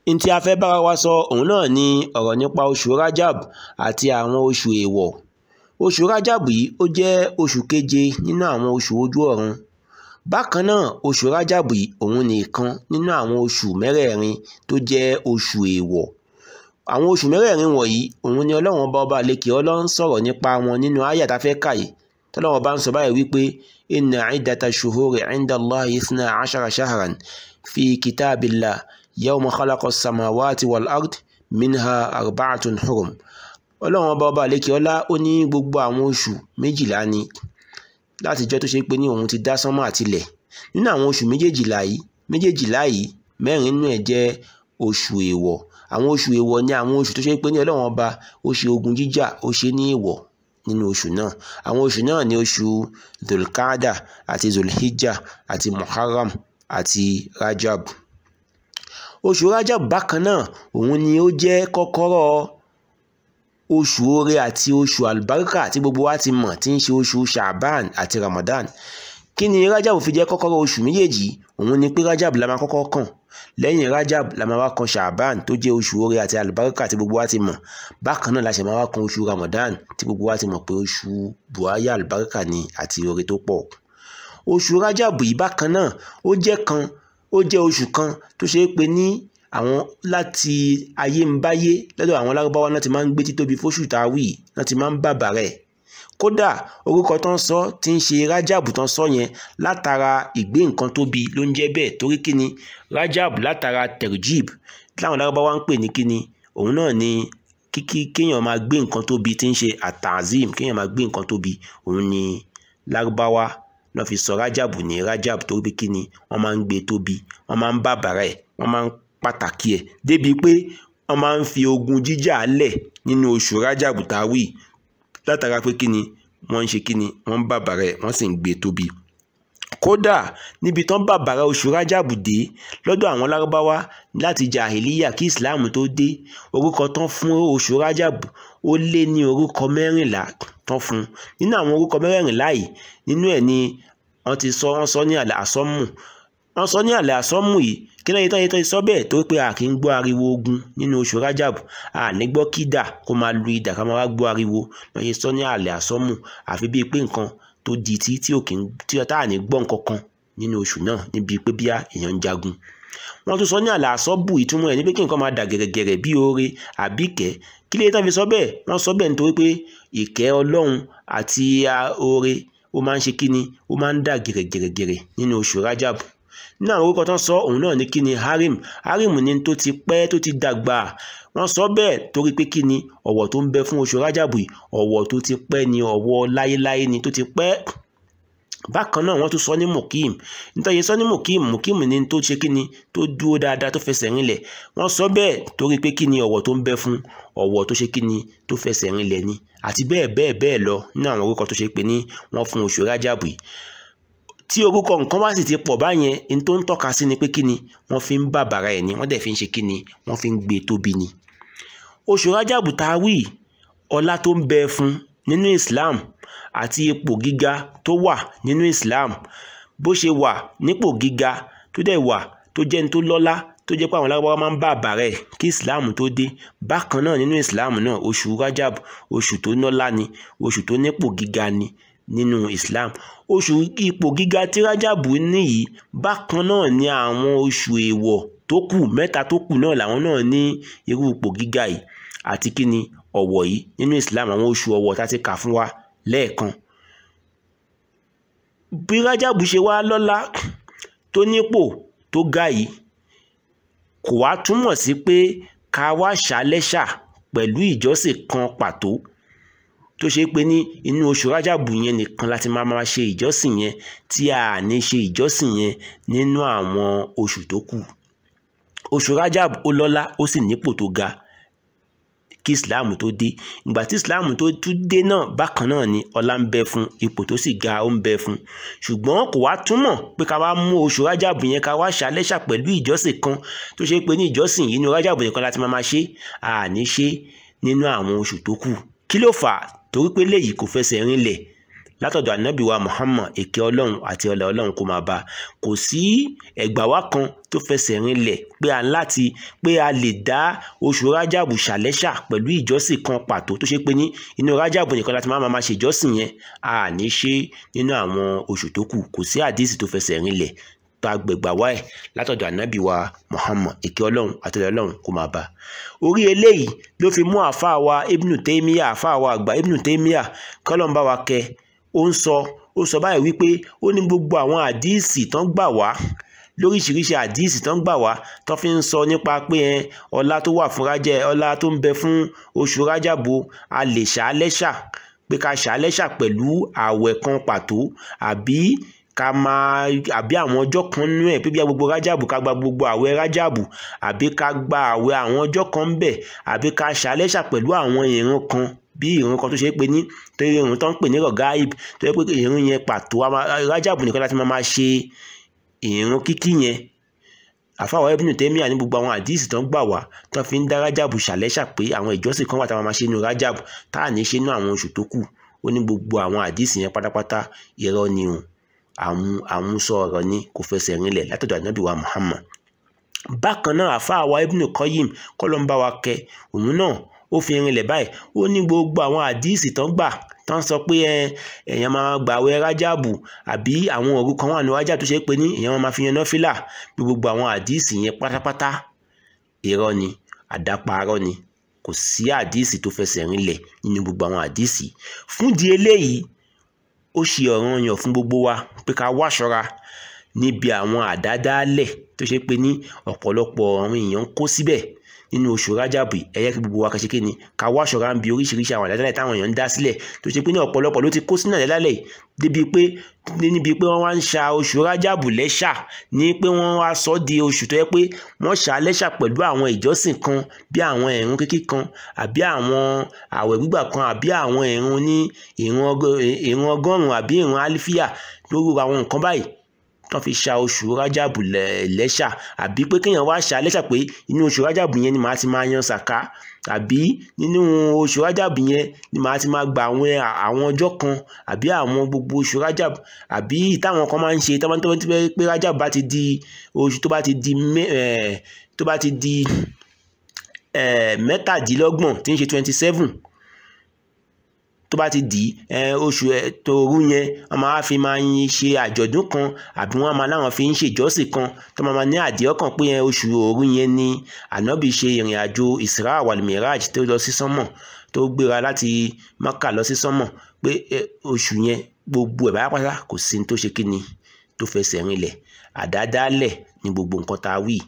n tí a fẹ́ bára wa sọ òun náà ni ọ̀rọ̀ nípa oṣù rajab àti àwọn oṣù èèwọ̀ oṣù rajab yìí ó jẹ́ oṣù keje nínú àwọn oṣù ojú ọ̀run bákan náà oṣù rajab yìí òun nìkan nínú àwọn oṣù mẹ́rẹ̀ẹ̀rin tó jẹ́ oṣù èèwọ̀ àwọn oṣù mẹ́rẹ̀ẹ̀rin wọ̀nyí òun ni ọlọ́run ọba ọba àlekè ọlọ́run sọ̀rọ̀ nípa wọn nínú àyà tá a fẹ́ kà yìí tọ́lọ́run ọba ń sọ báyìí wípé inna iddata shuhuri inda Allahi ithna ashara shahran fi kitabillah yawma khalaqa samawati wal ard minha arba'atun hurum ọlọ́run ọba ọba àlekè ọlá ó ní gbogbo àwọn oṣù méjìlá ni látijọ́ tó ṣe pé ní òun ti dá sánmọ̀ àtilẹ̀ nínú àwọn oṣù méjèèjìlá yìí méjèèjìlá yìí mẹ́rin nínú ẹ̀ jẹ́ oṣù èèwọ̀ àwọn oṣù èèwọ̀ ni àwọn oṣù tó ṣe pé ní ọlọ́run ọba ó ṣe ogun jíjà ó ṣe ní èèwọ̀ nínú oṣù náà àwọn oṣù náà ni oṣù dulkada àti zulhijja àti muharram àti rajab oṣù rajab bákan náà òun ni ó jẹ́ kọ́kọ́rọ́ oṣù oore àti oṣù albarka tí gbogbo wa ti mọ̀ tí ń ṣe oṣù shaban àti ramadan kí ni rajab fi jẹ́ kọ́kọ́rọ́ oṣù méjèèjì òun ni pé rajab la máa kọ́kọ́ kàn lẹ́yìn rajab la máa wá kan shaban tó jẹ́ oṣù oore àti albarka tí gbogbo wa ti mọ̀ bákan náà la ṣe máa wá kan oṣù ramadan tí gbogbo wa ti mọ̀ pé oṣù buhaya albarka ni àti oore tó pọ̀ oṣù rajab yìí bákan náà ó jẹ́ kan ó jẹ́ oṣù kan tó ṣe é pé ní àwọn láti ayé ń báyé lọ́dọ̀ àwọn lárúbáwá náà ti máa ń gbé títóbi fóṣù táwì náà ti máa ń bàbà rẹ̀ kódà orúkọ tó ń sọ tí ń ṣe rájàbù tó ń sọ yẹn látara ìgbé nǹkan tóbi ló ń jẹ́ bẹ́ẹ̀ torí kíni rájàbù látara terjib láwọn lárúbáwá ń pè ní kíni òun náà ni kíkí kéèyàn máa gbé nǹkan tóbi tí ń ṣe àtàzim kéèyàn máa gbé nǹkan tóbi òun ni lárúbáwá náà fi sọ rájàbù ní rájàbù torí pé kíni wọ́n máa ń gbé tóbi wọ́n máa ń bàbàrà ẹ̀ wọ́n máa ń pàtàkì ẹ̀ débi pé wọ́n máa ń fi ogun jíjà lẹ̀ nínú oṣù rájàbù táwì látara pé kíni wọ́n ń ṣe kíni wọ́n ń bàbàrà ẹ̀ wọ́n sì ń gbé tóbi kódà níbi tán bàbàrà oṣù rájàbù dé lọ́dọ̀ àwọn lárúbáwá láti jàhìlíyà kí ìsìláàmù tó dé orúkọ tán fún oṣù rájàbù ó lé ní orúkọ mẹ́rìnlá tán fún nínú àwọn orúkọ mẹ́rìnlá yìí nínú ẹ̀ ni wọ́n ti sọ wọ́n sọ ní àlẹ́ àsọ́mù wọ́n sọ ní àlẹ́ àsọ́mù yìí kí lẹ́yìn tán yìí tán sọ bẹ́ẹ̀ tó pé a kì í gbọ́ ariwo ogun nínú oṣù rajab a ní gbọ́ kídà kó máa lu idà ká máa wá gbọ́ ariwo wọ́n ṣe sọ ní àlẹ́ àsọ́mù àfi bíi pé nǹkan tó di tí tí ò kì í tí ọ̀tá à ní gbọ́ nǹkan kan nínú oṣù náà níbi pé bíá èèyàn ń jagun wọ́n tún sọ ní àlẹ́ àsọ́bù ìtumọ̀ ẹ̀ ní pé kí nǹkan máa dà gẹ̀rẹ̀gẹ̀rẹ̀ bí oore àbí ìkẹ́ kí lẹ́yìn tán fi sọ bẹ́ẹ̀ wọ́n sọ bẹ́ẹ̀ nítorí pé ìkẹ́ ọlọ́run àti oore ó máa ń ṣe kíni ó máa ń dà gẹ̀rẹ̀gẹ̀rẹ̀ nínú oṣù rajab nínú àwọn orúkọ tó ń sọ òun náà ní kí ni harim harim ni tó ti pẹ́ tó ti dàgbà wọ́n sọ bẹ́ẹ̀ torí pé kí ni ọ̀wọ̀ tó ń bẹ fún oṣù rájàbù yìí ọ̀wọ̀ tó ti pẹ́ ni ọ̀wọ̀ láyéláyé ni tó ti pẹ́ bákan náà wọ́n tún sọ ní mukim nítorí sọ ní mukim mukim ni tó ṣe kí ni tó dúró dáadáa tó fẹsẹ̀ rinlẹ̀ wọ́n sọ bẹ́ẹ̀ torí pé kí ni ọ̀wọ̀ tó ń bẹ fún ọ̀wọ̀ tó ṣe kí ni tó fẹsẹ̀ rinlẹ̀ ni àti bẹ́ẹ̀ bẹ́ẹ̀ bẹ́ẹ̀ lọ nínú àwọn orúkọ tó ṣe pé ní wọ́n fún oṣù rájàbù yìí tí orúkọ nǹkan bá sì ti pọ̀ báyẹn ní tó ń tọ́ka sí ni pé kí ni wọ́n fi ń bàbàrà ẹ̀ ni wọ́n dẹ̀ fi ń ṣe kí ni wọ́n fi ń gbé tóbi ni. oṣù rájàbù tá a wí ọlá tó ń bẹ fún nínú Islam àti ipò gíga tó wà nínú Islam bó ṣe wà nípò gíga tó dẹ̀ wà tó jẹ́ ní tó lọ́lá tó jẹ́ pé àwọn alágbára máa ń bàbàrà ẹ̀ kí Islam tó dé bákan náà nínú Islam náà oṣù rájàbù oṣù tó nọ́lá ni oṣù tó nípò gíga ni nínú Islam oṣù ipò gíga tí rájàbù níyì bákan náà ni àwọn oṣù èèwọ̀ tó kù mẹ́ta tó kù náà làwọn náà ní irú ipò gíga yìí àti kí ni ọ̀wọ̀ yìí nínú Islam àwọn oṣù ọ̀wọ̀ tá a ti kà fún wa lẹ́ẹ̀kan bí rájàbù ṣe wá lọ́lá tó nípò tó ga yìí kò wá túmọ̀ sí pé ká wá ṣàlẹ́ṣà pẹ̀lú ìjọsìn kan pàtó tó ṣe pé ní inú oṣù rájàbù yẹn nìkan láti máa máa ṣe ìjọsìn yẹn tí a ní ṣe ìjọsìn yẹn nínú àwọn oṣù tó kù oṣù rájàbù ó lọ́lá ó sì nípò tó ga kí islam tó dé ìgbà tí islam tó tún dé náà bákan náà ni ọlá ń bẹ fún ipò tó sì ga ó ń bẹ fún ṣùgbọ́n kò wá túmọ̀ pé ká wá mú oṣù rájàbù yẹn ká wá ṣàlẹ́ṣà pẹ̀lú ìjọsìn kan tó ṣe pé ní ìjọsìn yìí ní rájàbù yẹn kan láti máa máa ṣe àní ṣe nínú àwọn oṣù tó kù kí ló fà á torí pé léyìí kò fẹsẹ̀ rinlẹ̀ látọ̀dọ̀ ànábì wa muhammad èké ọlọ́run àti ọlá ọlọ́run kó máa bá a kò sí ẹgbà wá kan tó fẹsẹ̀ rinlẹ̀ pé a láti pé a lè dá oṣù rájàbù ṣàlẹ́ṣà pẹ̀lú ìjọsìn kan pàtó tó ṣe pé ní inú rájàbù nìkan láti máa máa ṣe ìjọsìn yẹn a ní ṣe nínú àwọn oṣù tó kù kò sí àdísì tó fẹsẹ̀ rinlẹ̀ tá a gbẹ̀gbà wá ẹ̀ látọ̀dọ̀ ànábì wa muhammad èké ọlọ́run àti ọlá ọlọ́run kó máa bá a orí eléyìí ló fi mú àáfàá wa ibnu taymiya àáfàá wa àgbà ibnu taymiya kọ́lọ́mbà wa kẹ ó ń sọ ó sọ báyìí wípé ó ní gbogbo àwọn àdíìsì tán gbà wá lóríṣiríṣi àdíìsì tán gbà wá tán fi ń sọ nípa pé ẹ ọlá tó wà fún rájẹ ọlá tó ń bẹ fún oṣù rájàbò a lè ṣàlẹ́ṣà pé ká ṣàlẹ́ṣà pẹ̀lú ààwẹ̀ kan pàtó àbí ká máa àbí àwọn ọjọ́ kan nínú ẹ̀ pé bí gbogbo rájàbù ká gba gbogbo àwẹ̀ rájàbù àbí ká gba àwẹ̀ àwọn ọjọ́ kan ń bẹ̀ àbí ká ṣàlẹ́ṣà pẹ̀lú àwọn ìran kan bí ìrun kan tó ṣe é pé ní torí ìrun tó ń pè ní rọ̀gáìb tó yẹ pé ìrun yẹn pàtó rájàbù nìkan láti máa ṣe ìrun kíkí yẹn àfàwọ̀ Ibn Taymiyyah ní gbogbo àwọn àdíìsì tó ń gbà wá tó fi ń dá rájàbù ṣàlẹ́ṣà pé àwọn ìjọsìn kan wà táwọn máa ṣe nínú rájàbù tá à ní ṣe nínú àwọn oṣù tó kù ó ní gbogbo àwọn àdíìsì yẹn pátápátá irọ́ ni o àmúsọ ọ̀rọ̀ ni kò fẹsẹ̀ rinlẹ̀ látọ̀dọ̀ ànábì wa Muhammad bákan náà àfáà wa Ibn Qayyim kọ́lọ́mbà wa kẹ òun náà ó fi rinlẹ̀ báyìí ó ní gbogbo àwọn àdíìsì tán gbà tán sọ pé èèyàn máa gbààwẹ̀ rájàbù àbí àwọn òru kan wà ní rájà tó ṣe pé ní èèyàn máa fi yan náfìlà bí gbogbo àwọn àdíìsì yẹn pátápátá irọ́ ni àdáparọ́ ni kò sí àdíìsì tó fẹsẹ̀ rinlẹ̀ nínú gbogbo àwọn àdíìsì fúndì eléyìí ó ṣe ọ̀ranyàn fún gbogbo wa pé ká wá ṣọ́ra níbi àwọn àdádálẹ̀ tó ṣe pé ní ọ̀pọ̀lọpọ̀ àwọn èèyàn ń kó síbẹ̀ nínú oṣù rájàbù ẹ̀yẹ́ kí gbogbo wa kàṣe kí ni ká wá ṣọ́ra ń bi oríṣiríṣi àwọn àdádálẹ̀ táwọn èèyàn ń dá sílẹ̀ tó ṣe pé ní ọ̀pọ̀lọpọ̀ ló ti kó sínú àdádálẹ̀ débi pé níbi pé wọ́n wá ń ṣa oṣù rájàbù lẹ́ṣà ní pé wọ́n wá sọ di oṣù tó yẹ pé wọ́n ṣà lẹ́ṣà pẹ̀lú àwọn ìjọsìn kan bí àwọn ìrun kíkí kan àbí àwọn àwẹ̀ gbígbà kan àbí àwọn ìrun ní ìrun ọgọ́rùn-ún àbí ìrun álífíà lórí àwọn nǹkan báyìí tán fi ṣa oṣù rájàbù lẹ́ṣà àbí pé kéèyàn wá ṣà lẹ́ṣà pé inú oṣù rájàbù yẹn ni màá ti máa yan sàká àbí nínú oṣù rájàbù yẹn ni màá ti máa gba àwọn àwọn ọjọ́ kan àbí àwọn gbogbo oṣù rájàbù àbí táwọn kan máa ń ṣe táwọn tó ti pé rájàbù bá ti di oṣù tó bá ti di tó bá ti di mẹ́tàdínlọ́gbọ̀n tí ń ṣe twenty seven tó bá ti dì í oṣù tòru yẹn wọ́n máa fi máa ń ṣe àjọ̀dún kan àbí wọ́n máa láwọn fi ń ṣèjọ́sìn kan tó máa ní àdìẹ́ ọkàn pé oṣù òru yẹn ni ànábì ṣe ìrìn àjò Isra wal Miraj tó lọ sí sánmọ̀ tó gbéra láti Mákà lọ sí sánmọ̀ pé oṣù yẹn gbogbo ẹ̀ pátápátá kò sí ní tó ṣe kí ni tó fẹsẹ̀ rinlẹ̀ àdádálẹ̀ ní gbogbo nǹkan tá a wí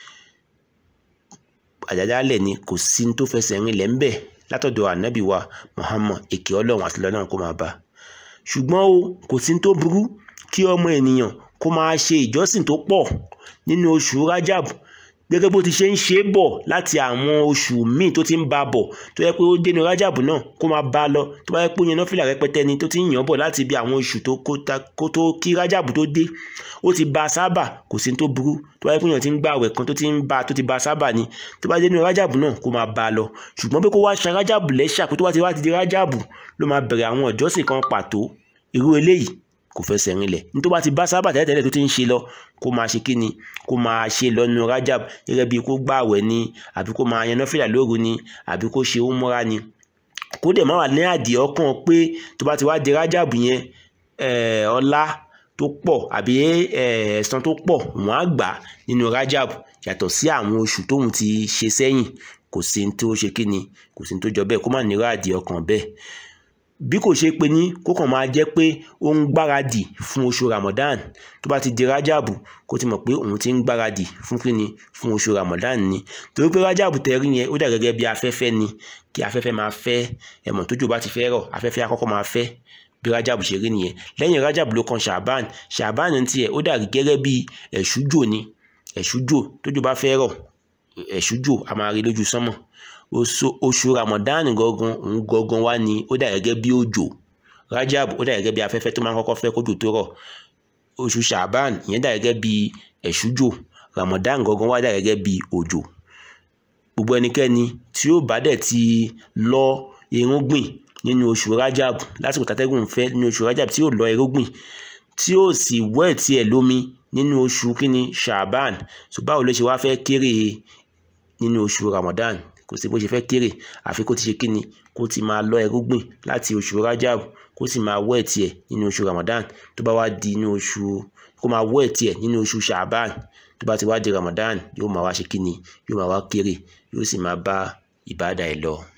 àdádálẹ̀ ni kò sí ní tó fẹsẹ̀ rinlẹ̀ ńbẹ̀ látọ̀dọ̀ ànábì wa Muhammad èké ọlọ́run àti lọ́nà kó máa bá ṣùgbọ́n o kò sí tó burú kí ọmọ ènìyàn kó máa ṣe ìjọsìn tó pọ̀ nínú oṣù Rajab gẹ́gẹ́ bó ti ṣe ń ṣe é bọ̀ láti àwọn oṣù míì tó ti ń ba bọ̀ tó yẹ pé ó dénú Rajab náà kó máa bá a lọ tó bá yẹ pé ó yan náfìlà rẹpẹtẹ ni tó ti ń yàn bọ̀ láti ibi àwọn oṣù tó kó tó kí Rajab tó dé ó ti ba sábà kò sí tó burú tó bá yẹ pé èèyàn ti ń gbà àwẹ̀ kan tó ti ń ba tó ti ba sábà ni tó bá dénú Rajab náà kó máa bá a lọ ṣùgbọ́n pé kó wá ṣa Rajab lẹ́ṣà pé tó bá ti wá ti di Rajab ló máa bẹ̀rẹ̀ àwọn ìjọsìn kan pàtó irú eléyìí kò fẹsẹ̀ rinlẹ̀ ní tó bá ti bá sábà tẹ́lẹ̀tẹ́lẹ̀ tó ti ń ṣe lọ kó máa ṣe kíni kó máa ṣe lọ́nu Rajab gẹ́gẹ́ bí kó gbààwẹ̀ ni àbí kó máa yan náfìlà lóru ni àbí kó ṣe umura ni kó dẹ̀ má wà ní àdìẹ ọkàn pé tó bá ti wá di Rajab yẹn ọlá tó pọ̀ àbí ẹ̀san tó pọ̀ wọ́n á gbà nínú Rajab yàtọ̀ sí àwọn oṣù tóun ti ṣe sẹ́yìn kò sí ní tó ṣe kíni kò sí ní tó jọ bẹ́ẹ̀ kó má nírò àdìẹ ọkàn bẹ́ẹ̀ bí kò ṣe pé ní kó kàn máa jẹ́ pé ó ń gbáradì fún oṣù Ramadan tó bá ti di Rajabu kó ti mọ̀ pé òun ti ń gbáradì fún kíni fún oṣù Ramadan ni torí pé Rajabu tẹ̀rí yẹn ó dà gẹ́gẹ́ bí afẹ́fẹ́ ni kí afẹ́fẹ́ máa fẹ́ ẹ̀mọ̀ tójò bá ti fẹ́ rọ̀ afẹ́fẹ́ àkọ́kọ́ máa fẹ́ bí Rajabu ṣe rí nìyẹn lẹ́yìn Rajabu ló kan Shaban Shaban ní tiẹ̀ ó dà gẹ́gẹ́ bí ẹ̀ṣújò ni ẹ̀ṣújò tójò bá fẹ́ rọ̀ ẹ̀ṣújò a máa rí lójú sánmọ̀ oṣù ramadan gangan òun gangan wá ní ó dà gẹ́gẹ́ bí òjò rajab ó dà gẹ́gẹ́ bí afẹ́fẹ́ tó máa ń kọ́kọ́ fẹ́ kójò tó rọ̀ oṣù shaban ìyẹn dà gẹ́gẹ́ bí ẹ̀ṣújò ramadan gangan wá dà gẹ́gẹ́ bí òjò gbogbo ẹnikẹ́ni tí ó bá dẹ̀ ti lọ irúgbìn nínú oṣù rajab lásìkò tàtẹ́gùn ń fẹ́ nínú oṣù rajab tí yóò lọ irúgbìn tí yóò sì wẹ̀ tiẹ̀ lómi nínú oṣù kíni shaban so báwo ló ṣe wá fẹ́ kéré nínú oṣù ramadan kò sí bó ṣe fẹ́ kéré àfi kó ti ṣe kíni kó ti máa lọ irúgbìn láti oṣù rajab kó sì máa wẹ̀ tiẹ̀ nínú oṣù ramadan tó bá wá di inú oṣù kó máa wẹ̀ tiẹ̀ nínú oṣù shaban tó bá ti wá di ramadan yóò máa wá ṣe kíni yóò máa wá kéré yóò sì máa bá ìbádà ẹ̀ lọ.